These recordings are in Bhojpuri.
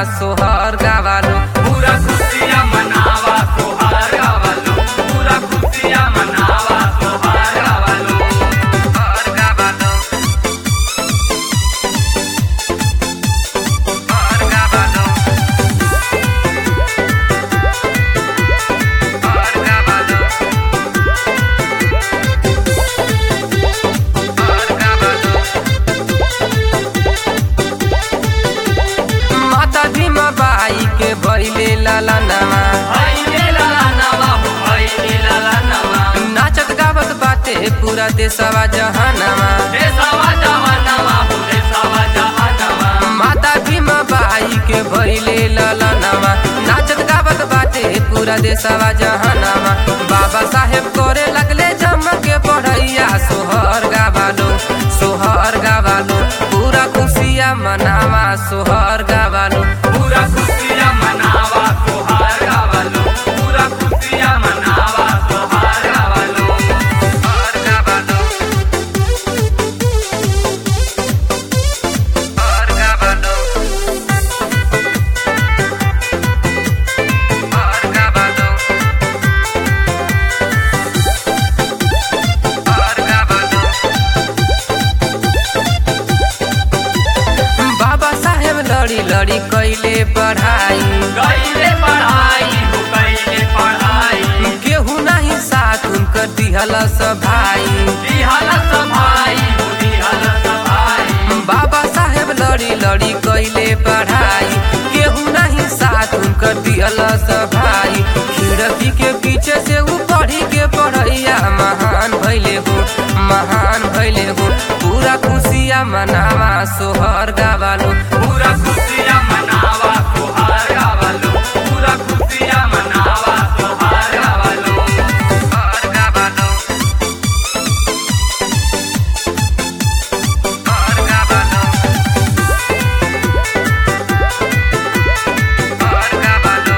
सोहर गावालो पूरा खुशियाँ मनावा तोहार गावालो पूरा खुशियाँ मनावा तोहार गावालो सोहर गावालो सोहर गावालो सोहर गावालो सोहर गावालो माता भीमा बाई के भैले लाला नामा आइने लाला नवा हो आइने लाला नवा नाचत गावत बाटे पूरा देशवा जहानामा देसावा जहानवा हो देसावा जहानवा माता भीमा बाई के भैले लाला नामा नाचत गावत बाटे पूरा देशवा जहानामा बाबा साहेब करे लगले जम के पढ़ैया सोहर गावालो सोहर गावालो पूरा खुशिया मनावा सोहर गावालो पूरा खुशियाँ मनावा तोहार गावालो पूरा खुशियाँ मनावा तोहार गावालो सोहर गावालो सोहर गावालो सोहर गावालो सोहर गावालो बाबा साहेब लड़ी लड़ी कैले पढ़ाई कैले पढ़ाई हो कैले पढ़ाई केहू नहीं साथ उनकर दिहला सब भाई दिहाला सभाई हो दिहाला सभाई बाबा साहेब लड़ी लड़ी कैले पढ़ाई केहू नहीं साथ उनकर दिहला सब भाई खिड़की के पीछे से ऊ पढ़ी के पढ़ैया महान भैले हो महान भैले हो पूरा खुशिया मनावा सोहर गावालो पूरा खुशियाँ मनावा तोहार गावालो पूरा खुशियाँ मनावा तोहार गावालो सोहर गावालो सोहर गावालो सोहर गावालो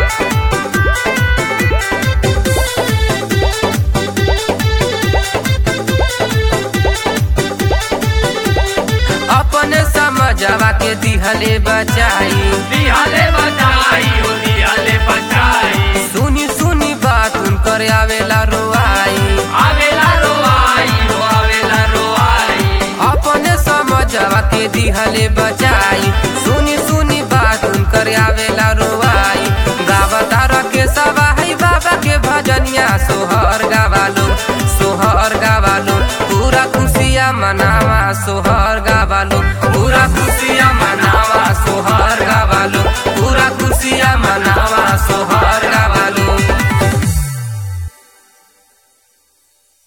अपने समझवा के दिहले बचाई दिहाले बचाई हो दिहाले बचाई सुनी सुनी बात उनकर आवेला रोआई आवेला रोआई हो आवेला रोआई अपने समझवा के दिहले बचाई सुनी सुनी बात उनकर आवेला रोआई गावतार के सवाही बाबा के भजनिया सोहर गावालो